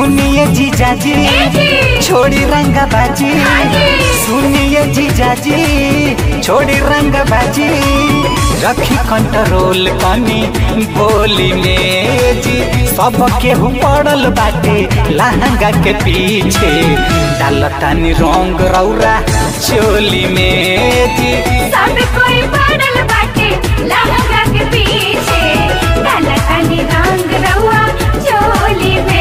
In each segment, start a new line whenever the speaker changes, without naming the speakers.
सुनिए जीजाजी छोड़ी रंग बाजी सुनिए जीजाजी छोड़ी रंग बाजी रखी कंट्रोल कनी बोली में जी सब केहू पड़ल बाटे लहंगा के पीछे डालतानी रंग रौरा चोली में जी
सब कोई पड़ल बाटे लहंगा के पीछे काला काली रंग रहुआ चोली में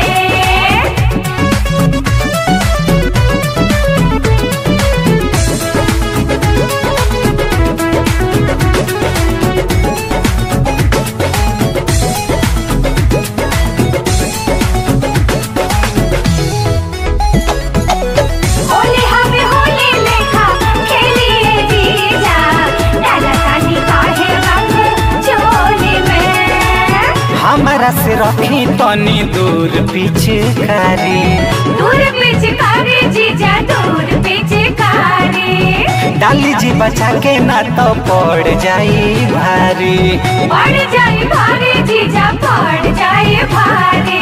होली हमें होली लेखा खेलिए जीजा काला काली काहे रंग चोली में
हमारा से रखी तनी दूर पीछे कारी
दूर पिचकारी जीजा दूर पिचकारी
डाली जी बचा के ना तो पड़ जाई भारी
पड़ जाए भारी जीजा पड़ जाए भारी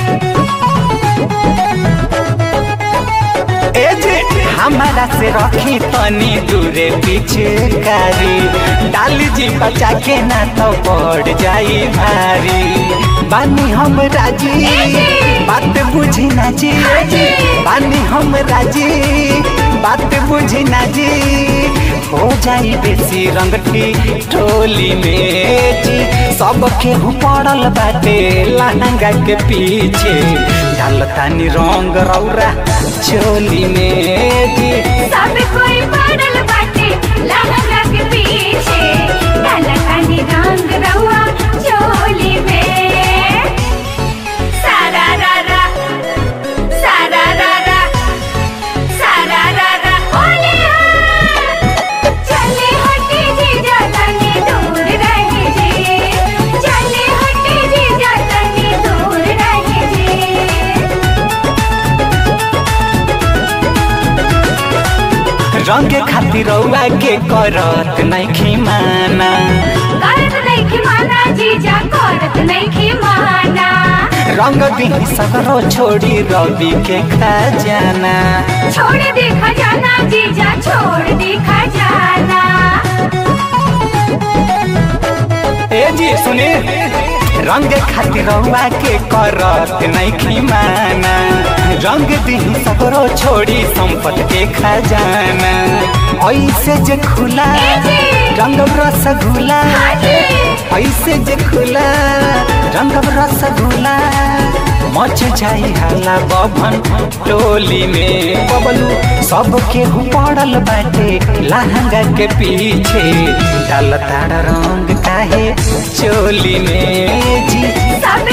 ए जे हमारा से रखी तनी दूरे पीछे कारी डाली जी बचा के ना तो पड़ जाई भारी बानी हम राजी बात बुझी ना जी बानी हम राजी बात बुझी ना जी हो जाई बेसी रंगटी टोली में जी सब केहू पड़ल बाटे लहंगा के पीछे डालतानी रंग रौरा चोली में जी
सब कोई पड़ल बाटे लहंगा के पीछे काला काली रंग रहुआ चोली में सारा रा रा सारा रा रा सारा रा रा होली हाँ। चले हटे जीजा तनी दूर रहे जी चले हटे जीजा तनी दूर रहे जी
रंग खातिर रौआ के करत नहीं माना
करत नइखे माना जीजा करत नइखे माना
रंग दी सगरो छोड़ी रवि के खजाना
छोड़ दे खजाना जीजा छोड़ दे खजाना
ए जी सुने रंग खातिर रौआ के करत नहीं माना रंग दी सगरो छोड़ी संपत के खजाना ऐसे जे खुला रंग रसगुल्ला ऐसे जे खुला रंग रसगुल्ला मच जाई हाला बभन टोली में बबलू सब केहू पड़ल बाटे लहंगा के पीछे डालताड़ रंग काहे चोली में जी
सब